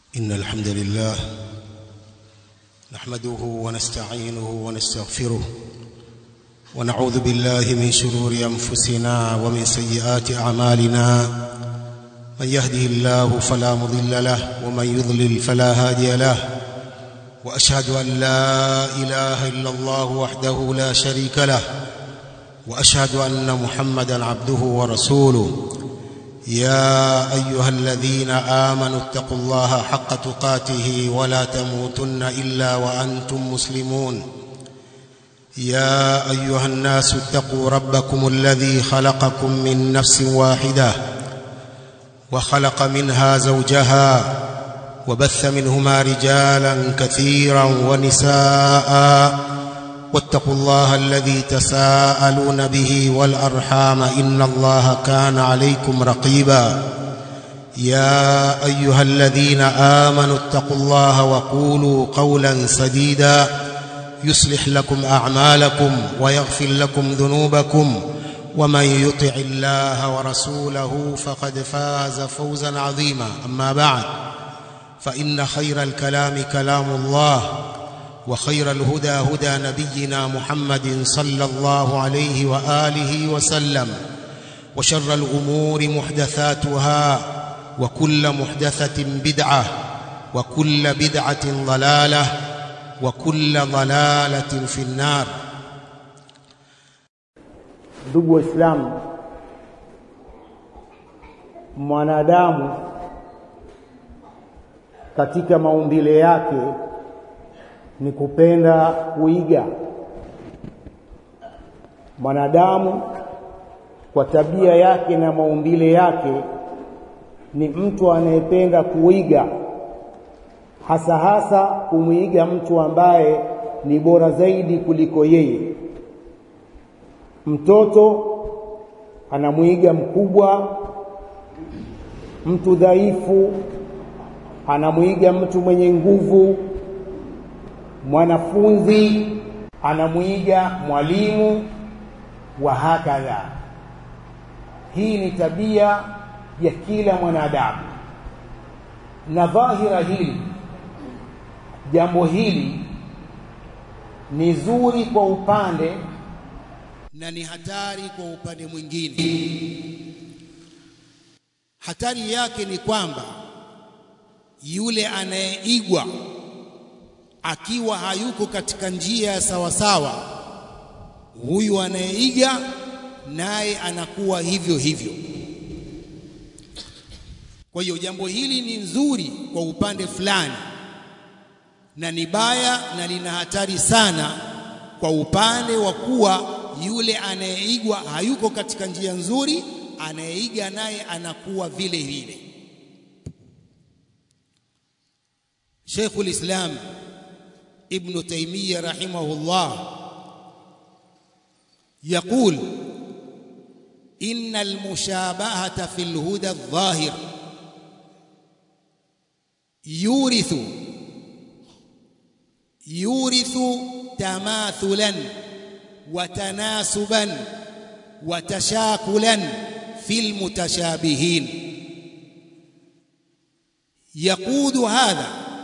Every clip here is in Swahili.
إن الحمد لله نحمده ونستعينه ونستغفره ونعوذ بالله من شرور أنفسنا ومن سيئات أعمالنا من يهده الله فلا مضل له ومن يضلل فلا هادي له وأشهد أن لا إله إلا الله وحده لا شريك له وأشهد أن محمدا عبده ورسوله يا أيها الذين آمنوا اتقوا الله حق تقاته ولا تموتن إلا وأنتم مسلمون يا أيها الناس اتقوا ربكم الذي خلقكم من نفس واحدة وخلق منها زوجها وبث منهما رجالا كثيرا ونساء واتقوا الله الذي تساءلون به والأرحام إن الله كان عليكم رقيبا يا أيها الذين آمنوا اتقوا الله وقولوا قولا سديدا يصلح لكم أعمالكم ويغفر لكم ذنوبكم ومن يطع الله ورسوله فقد فاز فوزا عظيما أما بعد فإن خير الكلام كلام الله وخير الهدى هدى نبينا محمد صلى الله عليه وآله وسلم وشر الأمور محدثاتها وكل محدثة بدعة وكل بدعة ضلالة وكل ضلالة في النار ndugu waislamu mwanadamu katika maumbile yake ni kupenda kuiga mwanadamu kwa tabia yake na maumbile yake ni mtu anayependa kuiga hasa hasa kumwiga mtu ambaye ni bora zaidi kuliko yeye mtoto anamwiga mkubwa mtu dhaifu anamwiga mtu mwenye nguvu mwanafunzi anamwiga mwalimu wa hakadha hii ni tabia ya kila mwanadamu na dhahira hili jambo hili ni zuri kwa upande na ni hatari kwa upande mwingine hatari yake ni kwamba yule anayeigwa akiwa hayuko katika njia ya sawasawa huyu anayeiga naye anakuwa hivyo hivyo kwa hiyo jambo hili ni nzuri kwa upande fulani na ni baya na lina hatari sana kwa upande wa kuwa yule anayeigwa hayuko katika njia nzuri anayeiga naye anakuwa vile vile Sheikhul Islam ابن تيمية رحمه الله يقول إن المشابهة في الهدى الظاهر يورث يورث تماثلا وتناسبا وتشاكلا في المتشابهين يقود هذا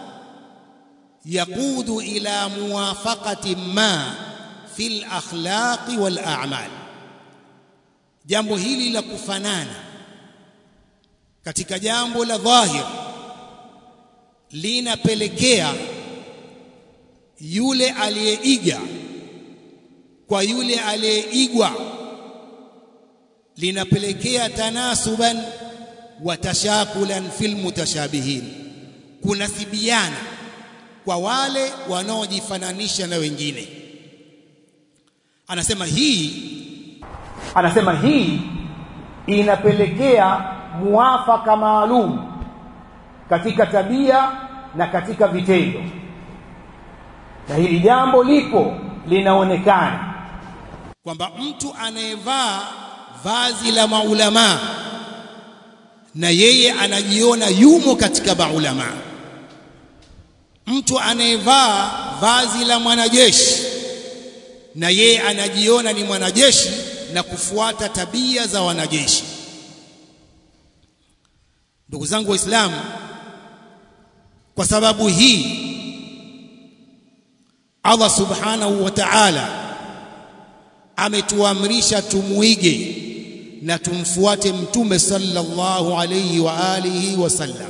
يقود إلى موافقة ما في الأخلاق والأعمال jambo hili la kufanana katika jambo la dhahir linapelekea yule aliyeiga kwa yule aliyeigwa linapelekea tanasuban wa tashakulan fil mutashabihin kunasibiana kwa wale wanaojifananisha na wengine anasema hii anasema hii inapelekea muafaka maalum katika tabia na katika vitendo na hili jambo lipo linaonekana kwamba mtu anayevaa vazi la maulamaa na yeye anajiona yumo katika maulamaa mtu anayevaa vazi la mwanajeshi na yeye anajiona ni mwanajeshi na kufuata tabia za wanajeshi ndugu zangu waislamu kwa sababu hii Allah subhanahu wa ta'ala ametuamrisha tumuige na tumfuate mtume sallallahu alayhi wa alihi wasallam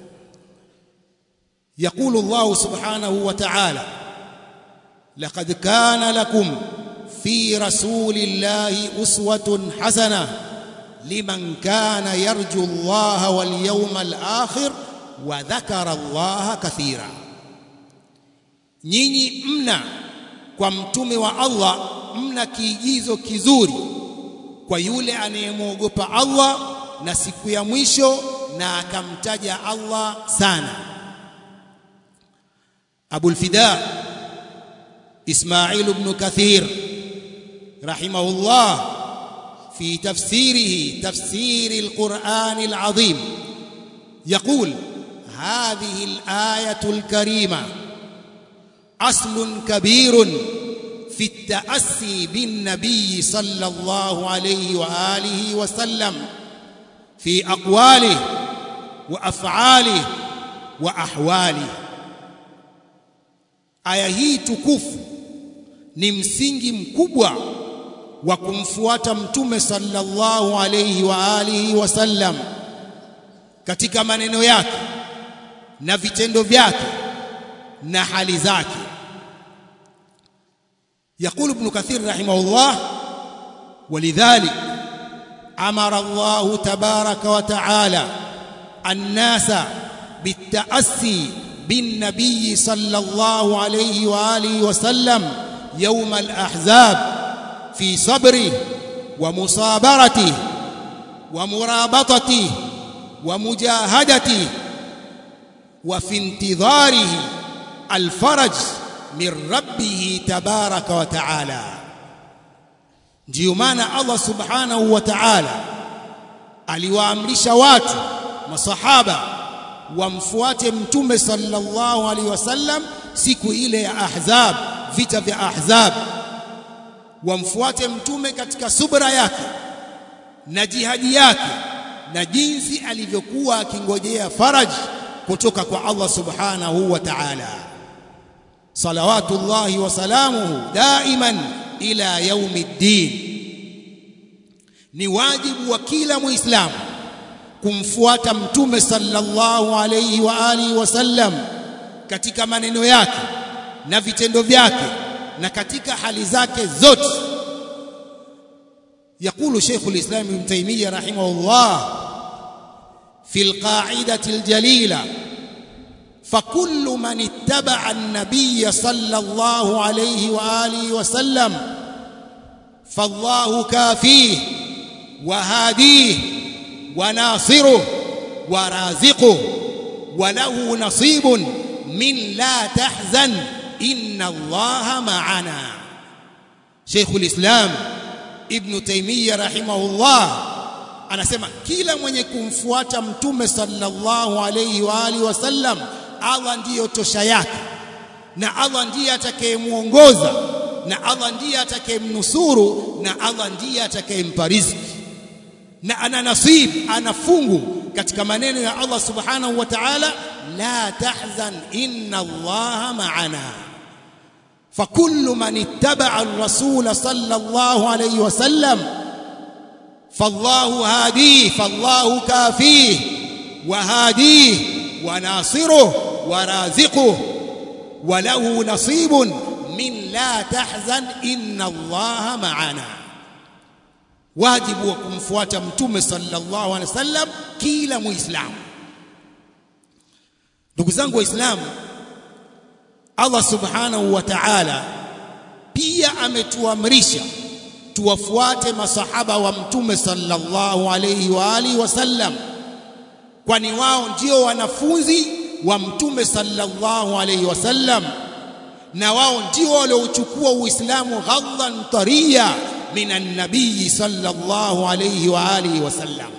يقول الله سبحانه وتعالى لقد كان لكم في رسول الله أسوة حسنة لمن كان يرجو الله واليوم الآخر وذكر الله كثيرا nyinyi mna kwa mtume wa Allah mna kiigizo kizuri kwa yule anayemwogopa Allah na siku ya mwisho na akamtaja Allah sana Abu al-Fida Ismail ibn Kathir rahimahullah في تفسيره تفسير القرآن العظيم يقول هذه الآية الكريمة أصل كبير في التأسي بالنبي صلى الله عليه وآله وسلم في أقواله وأفعاله وأحواله aya hii tukufu ni msingi mkubwa wa kumfuata mtume sallallahu alayhi wa alihi wasallam katika maneno yake na vitendo vyake na hali zake يقول ابن كثير رحمه الله ولذلك امر الله تبارك وتعالى الناس بالتاسي بالنبي صلى الله عليه واله وسلم يوم الاحزاب في صبره ومصابرته ومرابطته ومجاهدته وفي انتظاره الفرج من ربه تبارك وتعالى ndio maana Allah subhanahu wa ta'ala aliwaamrisha watu masahaba wamfuate mtume sallallahu alaihi wasallam siku ile ya ahzab vita vya ahzab wamfuate mtume katika subra yake na jihadi yake na jinsi alivyokuwa akingojea faraji kutoka kwa Allah subhanahu wa ta'ala salawatullahi wa salamuhu daiman ila yaumiddin ni wajibu wa kila muislamu kumfuata mtume sallallahu alayhi wa alihi wasallam katika maneno yake na vitendo vyake na katika hali zake zote يقول شيخ الإسلام ابن تيمية رحمه الله في القاعدة الجليلة فكل من اتبع النبي صلى الله عليه وآله وسلم فالله كافيه وهاديه وناصره ورازقه وله نصيب من لا تحزن إن الله معنا شيخ الإسلام ابن تيمية رحمه الله anasema kila mwenye kumfuata mtume sallallahu alayhi wa alihi wasallam Allah ndiyo tosha yake na Allah ndiye atakayemuongoza na Allah ndiye atakayemnusuru na Allah ndiye atakayempa riziki na ana nasib ana fungu katika maneno ya Allah subhanahu wa ta'ala la tahzan inna Allah ma'ana فكل من اتبع الرسول صلى الله عليه وسلم فالله هاديه فالله كافيه وهاديه وناصره ورازقه وله نصيب من لا تحزن إن الله معنا واجب وكمفوات متوم صلى الله عليه وسلم كيلا مسلم ndugu zangu waislamu Allah subhanahu wa ta'ala pia ametuamrisha tuwafuate masahaba wa mtume sallallahu alayhi wa alihi wasallam kwani wao ndio wanafunzi wa mtume sallallahu alayhi wasallam na wao ndio waliochukua uislamu ghadhan tariya minan nabii sallallahu alayhi wa alihi wasallam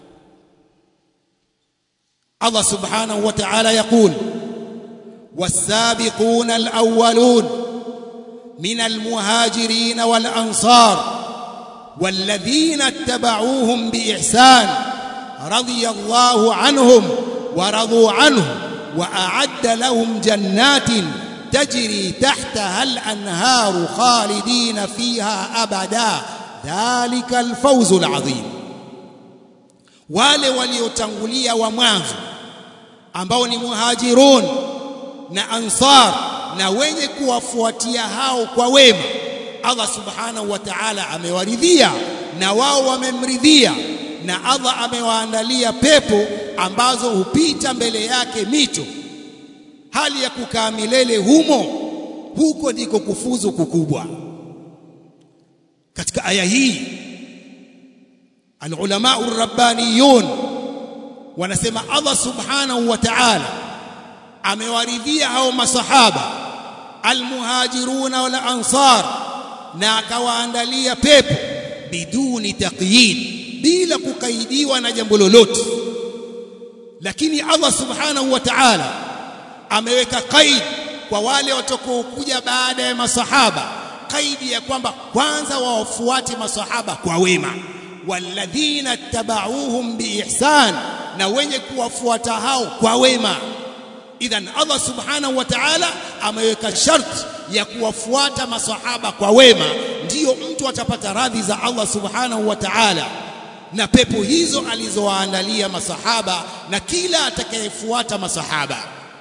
Allah subhanahu wa ta'ala yaqul والسابقون الأولون من المهاجرين والأنصار والذين اتبعوهم بإحسان رضي الله عنهم ورضوا عنه وأعد لهم جنات تجري تحتها الأنهار خالدين فيها أبدا ذلك الفوز العظيم wale waliotangulia wa mwanzo ambao ni muhajirun na ansar na wenye kuwafuatia hao kwa wema Allah subhanahu wa ta'ala amewaridhia na wao wamemridhia na Allah amewaandalia pepo ambazo hupita mbele yake mito hali ya kukaa milele humo huko ndiko kufuzu kukubwa katika aya hii alulama urabbaniyun wanasema Allah subhanahu wa ta'ala amewaridhia hao masahaba almuhajiruna wal ansar na akawaandalia pepo biduni taqyid bila kukaidiwa na jambo lolote lakini Allah subhanahu wa ta'ala ameweka qaid kwa wale watakaokuja baada ya masahaba qaidi ya kwamba kwanza wawafuate masahaba kwa wema walladhina tabauhum biihsan na wenye kuwafuata hao kwa wema idhan Allah subhanahu wa ta'ala ameweka sharti ya kuwafuata masahaba kwa wema ndiyo mtu atapata radhi za Allah subhanahu wa ta'ala na pepo hizo alizowaandalia masahaba na kila atakayefuata masahaba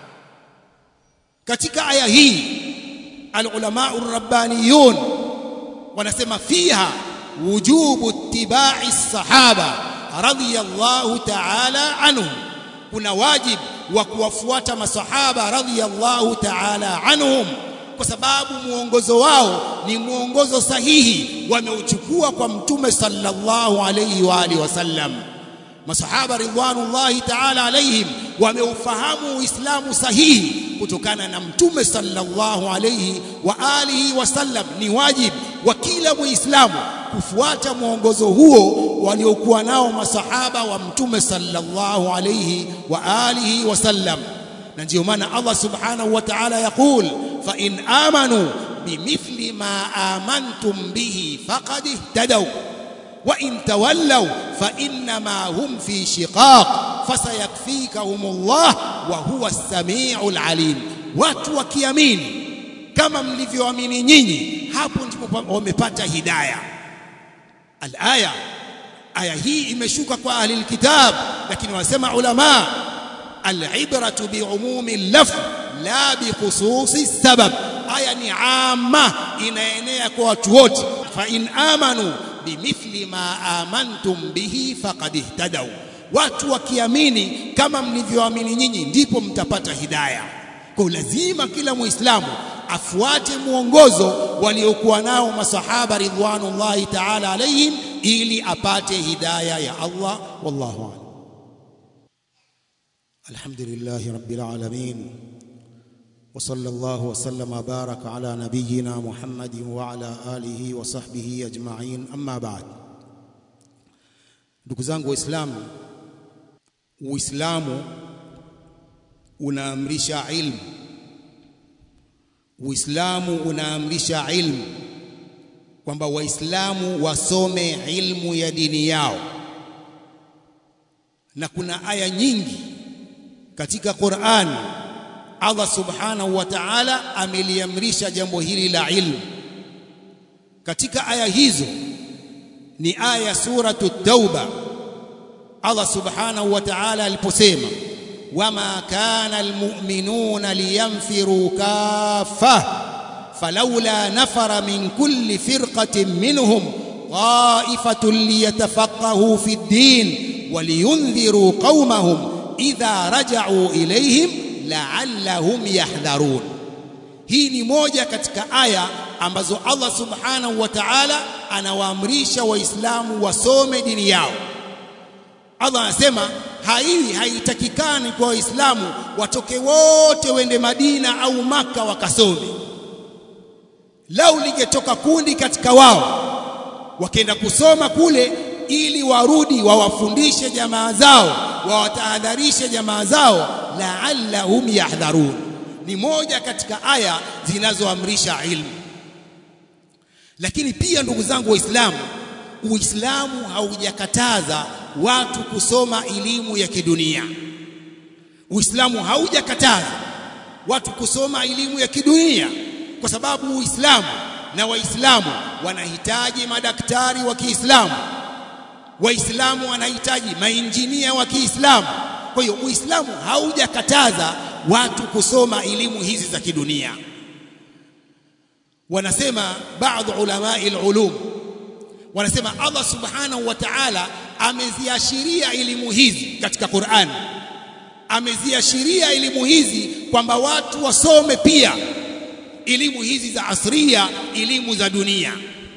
katika aya hii alulama urabbaniyun wanasema fiha wujubu ittiba'i sahaba radiyallahu ta'ala anhum kuna wajib wa kuwafuata masahaba radhiyallahu ta'ala anhum kwa sababu muongozo wao ni muongozo sahihi wameuchukua kwa mtume sallallahu alayhi wa alihi wasallam masahaba ridwanullahi ta'ala alayhim wameufahamu uislamu sahihi kutokana na mtume sallallahu alayhi wa alihi wasallam ni wajib wa kila muislamu kufuata mwongozo huo waliokuwa nao masahaba wa mtume sallallahu alayhi wa alihi wasallam na ndio maana Allah subhanahu wa ta'ala yaqul fa in amanu bimithli ma amantum bihi faqad ihtadaw wa in tawallaw fa inma hum fi shiqaq fasayakfikahumullah wa huwa as-sami'ul alim watu wakiamini kama mlivyoamini nyinyi hapo ndipo wamepata hidayah alaya aya hii imeshuka kwa ahli alkitab lakini wasema ulama alibratu biumumi lafz la bikhususi sabab aya ni amma inaenea kwa watu wote fa in amanu bimithli ma amantum bihi faqad ihtadaw watu wakiamini kama mlivyoamini nyinyi ndipo mtapata hidayah kwa lazima kila muislamu afuate muongozo waliokuwa nao masahaba ridwanullahi ta'ala alayhim ili apate hidayah ya Allah wallahu a'lam alhamdulillahi rabbil alamin وصلى الله وسلم وبارك على نبينا محمد وعلى آله وصحبه أجمعين أما بعد ndugu zangu waislamu uislamu unaamrisha ilmu Uislamu unaamrisha ilmu kwamba waislamu wasome ilmu ya dini yao na kuna aya nyingi katika Qur'an Allah subhanahu wa ta'ala ameliamrisha jambo hili la ilmu katika aya hizo ni aya suratu tauba Allah subhanahu wa ta'ala aliposema وما كان المؤمنون لينفروا كافة فلولا نفر من كل فرقة منهم طائفة ليتفقهوا في الدين ولينذروا قومهم إذا رجعوا إليهم لعلهم يحذرون hii ni moja katika aya ambazo Allah subhanahu wa ta'ala anawaamrisha waislamu wasome dini yao Allah anasema haiwi haitakikani kwa waislamu watoke wote wende Madina au maka wakasome lau lingetoka kundi katika wao wakaenda kusoma kule ili warudi wawafundishe jamaa zao wawatahadharishe jamaa zao la'allahum yahdharun ni moja katika aya zinazoamrisha ilmu lakini pia ndugu zangu waislamu uislamu haujakataza watu kusoma elimu ya kidunia Uislamu haujakataza watu kusoma elimu ya kidunia kwa sababu Uislamu na Waislamu wanahitaji madaktari wa Kiislamu Waislamu wanahitaji mainjinia wa Kiislamu kwa hiyo Uislamu haujakataza watu kusoma elimu hizi za kidunia wanasema baadhi ulama ulum wanasema Allah subhanahu wa ta'ala ameziashiria elimu hizi katika Qur'an ameziashiria elimu hizi kwamba watu wasome pia elimu hizi za asria elimu za dunia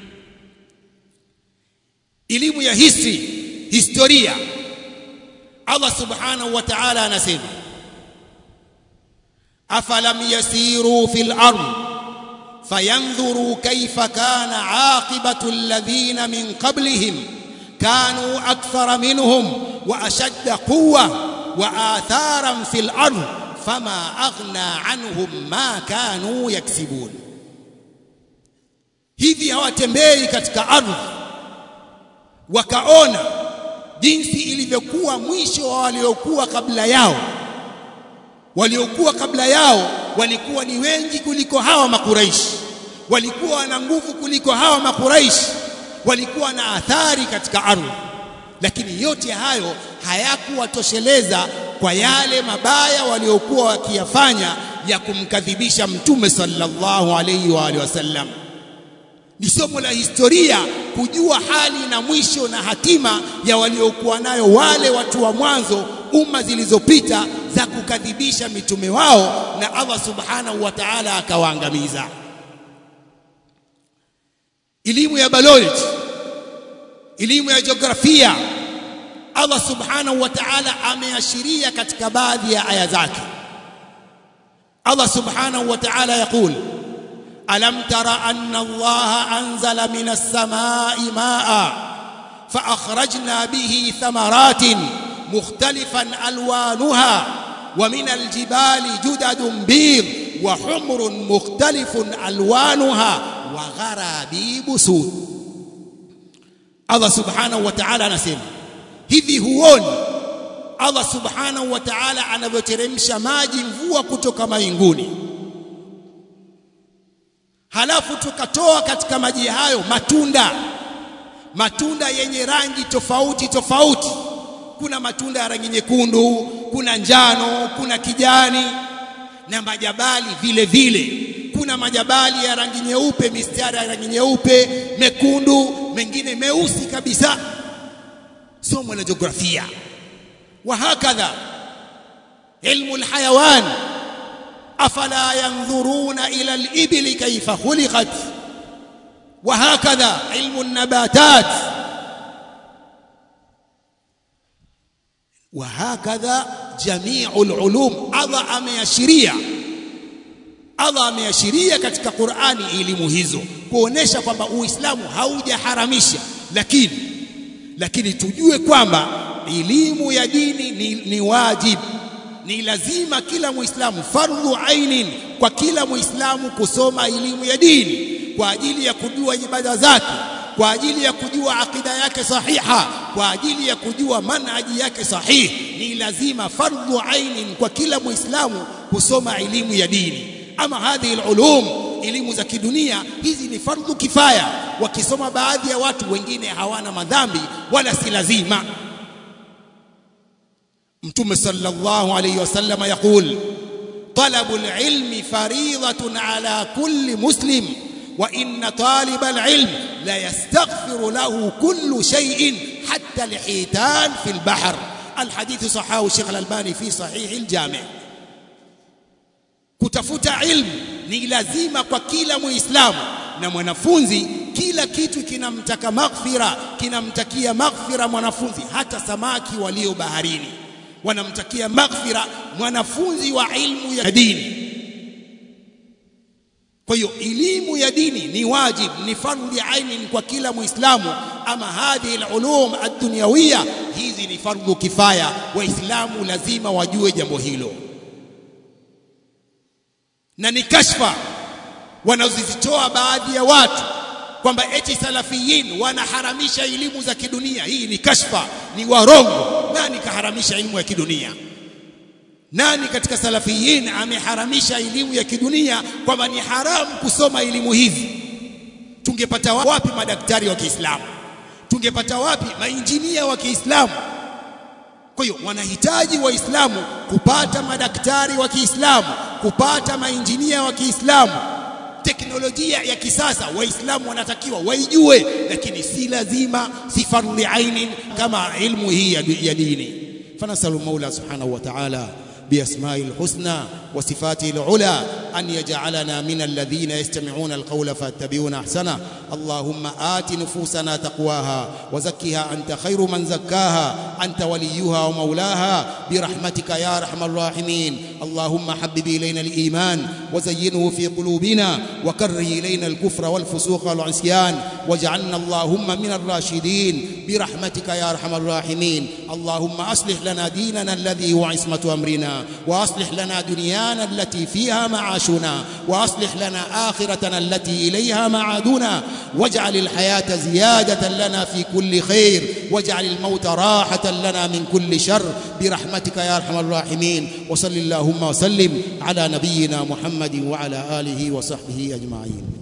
elimu ya history historia Allah subhanahu wa ta'ala anasema afalam yasiru fil ardh فينظروا كيف كان عاقبة الذين من قبلهم كانوا أكثر منهم وأشد قوة وآثارا في الأرض فما أغنى عنهم ما كانوا يكسبون hivi hawatembei katika ardhi wakaona jinsi ilivyokuwa mwisho wa waliokuwa kabla yao waliokuwa kabla yao walikuwa ni wengi kuliko hawa makuraishi walikuwa wana nguvu kuliko hawa makuraishi walikuwa na athari katika ardhi lakini yote hayo hayakuwatosheleza kwa yale mabaya waliokuwa wakiyafanya ya kumkadhibisha mtume sallallahu alayhi wa alihi wasallam ni somo la historia kujua hali na mwisho na hatima ya waliokuwa nayo wale watu wa mwanzo umma zilizopita za kukadhibisha mitume wao na Allah subhanahu wa ta'ala akawaangamiza elimu ya biology elimu ya jiografia Allah subhanahu wa ta'ala ameashiria katika baadhi ya aya zake Allah subhanahu wa ta'ala yakul alam tara anna Allah anzala minas samai maa fa akhrajna bihi thamaratin مختلفا الوانها ومن الجبال جدد بيض وحمر مختلف الوانها وغرابيب سود الله سبحانه وتعالى anasema hivi huoni Allah subhanahu wa ta'ala anavyoteremsha maji mvua kutoka mainguni halafu tukatoa katika maji hayo matunda matunda yenye rangi tofauti tofauti kuna matunda ya rangi nyekundu kuna njano kuna kijani na majabali vile vile kuna majabali ya rangi nyeupe mistari ya rangi nyeupe mekundu mengine meusi kabisa somo la jiografia وهكذا علم الحيوان افلا ينظرون الى الابل كيف خلقت وهكذا علم النباتات وهكذا جميع العلوم Allah ameashiria Allah ameashiria katika Qur'ani elimu hizo kuonesha kwamba Uislamu haujaharamisha lakini lakini tujue kwamba elimu ya dini ni, ni wajibu ni lazima kila muislamu fardhu ainin kwa kila muislamu kusoma elimu ya dini kwa ajili ya kujua ibada zake kwa ajili ya kujua akida yake sahiha kwa ajili ya kujua manhaji yake sahihi ni lazima fardhu ainin kwa kila muislamu kusoma elimu ya dini ama hadhihi ulum elimu za kidunia hizi ni fardhu kifaya wakisoma baadhi ya watu wengine hawana madhambi wala si lazima mtume sallallahu alayhi wasallam yaqul طلب العلم فريضة على كل مسلم وإن طالب العلم لا يستغفر له كل شيء حتى الحيتان في البحر الحديث صححه الشيخ الألباني في صحيح الجامع kutafuta ilmu ni lazima kwa kila muislamu na mwanafunzi kila kitu kinamtaka maghfira kinamtakia maghfira mwanafunzi hata samaki walio baharini wanamtakia maghfira mwanafunzi wa ilmu ya dini kwa hiyo elimu ya dini ni wajib ni fardhi aini kwa kila muislamu ama hadhihi alulum ad-dunyawiyya hizi ni fardhu kifaya waislamu lazima wajue jambo hilo na ni kashfa wanazozitoa baadhi ya watu kwamba eti salafiyin wanaharamisha elimu za kidunia hii ni kashfa ni warongo nani kaharamisha elimu ya kidunia nani katika salafiyin ameharamisha elimu ya kidunia kwamba ni haramu kusoma elimu hizi tungepata wapi madaktari wa Kiislamu tungepata wapi mainjinia wa Kiislamu kwa hiyo wanahitaji waislamu kupata madaktari wa Kiislamu kupata mainjinia wa Kiislamu teknolojia ya kisasa waislamu wanatakiwa waijue lakini si lazima si fardhi ainin kama ilmu hii ya dini fanasalu maula subhanahu wa ta'ala بأسمائه الحسنى وصفاته العلى أن يجعلنا من الذين يستمعون القول فاتبعون أحسنه اللهم آت نفوسنا تقواها وزكها أنت خير من زكاها أنت وليها ومولاها برحمتك يا أرحم الراحمين اللهم حبب إلينا الإيمان وزينه في قلوبنا وكره إلينا الكفر والفسوق والعصيان واجعلنا اللهم من الراشدين برحمتك يا أرحم الراحمين اللهم أصلح لنا ديننا الذي هو عصمة أمرنا وأصلح لنا دنيانا التي فيها معاشنا وأصلح لنا آخرتنا التي إليها معادنا واجعل الحياة زيادة لنا في كل خير واجعل الموت راحة لنا من كل شر برحمتك يا أرحم الراحمين وصل اللهم وسلم على نبينا محمد وعلى آله وصحبه أجمعين